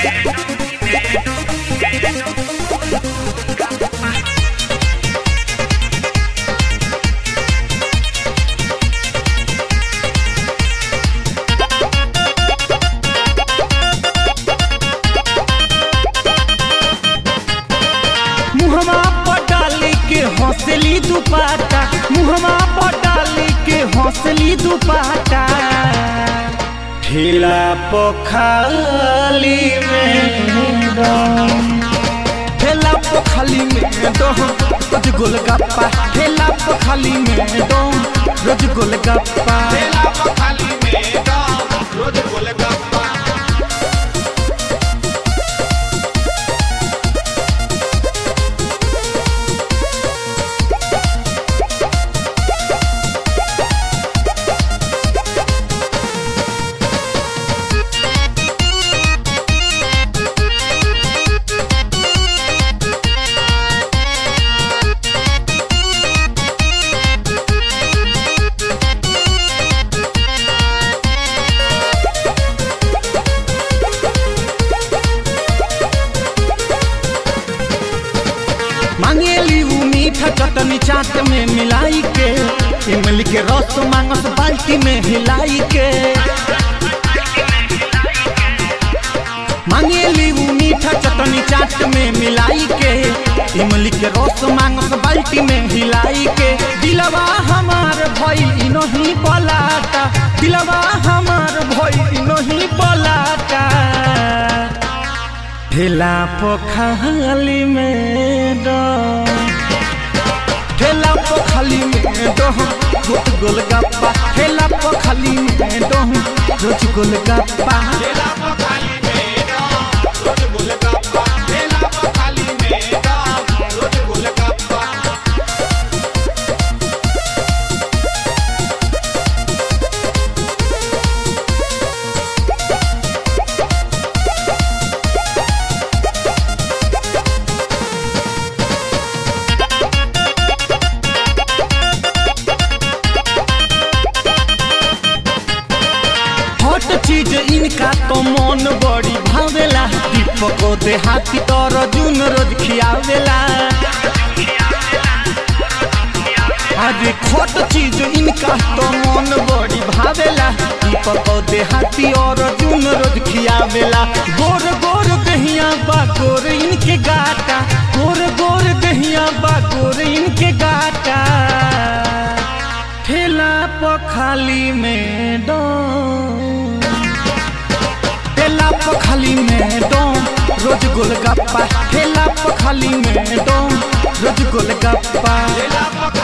मुहमा पटाली के हौसली दुपाटा मुहमा पटाली के हौसली दुपाटा ठेला पोखाली में दम ठेला पोखाली में दम रोज गोलगप्पा ठेला पोखाली में दम रोज गोलगप्पा ठेला पर खाली में दम रोज गोलगप्पा मांगेली ऊ मीठा चटनी चाट में मिलाई के इमली के रस मांगस बाल्टी में हिलाई के मांगेली ऊ मीठा चटनी चाट में मिलाई के इमली के रस मांगस बाल्टी में हिलाई के दिलवा हमार भई इनही पलाटा दिलवा हमार भई इनही पलाटा ठेला पोखली में दम ठेला पोखली में दम रोज गोलगप्पा ठेला पोखली में दम रोज गोलगप्पा ठेला पर खाली में दम रोज गोलगप्पा ठेला पर खाली में दम रोज गोलगप्पा हट चीज इनका तो मन बड़ी भावेला दीपक देहाती तर जून रोज खियावेला अरे खोट चीज इनका तो मन बड़ी भावेला दीपक देहाती और जून रोज खियावेला गोर गोर दहिया बा गोर इनके गाटा गोर गोर दहिया बा गोर इनके गाटा ठेला पखाली में दम ठेला पखाली में दम रोज गोलगप्पा ठेला पखाली में दम रोज गोलगप्पा ठेला पर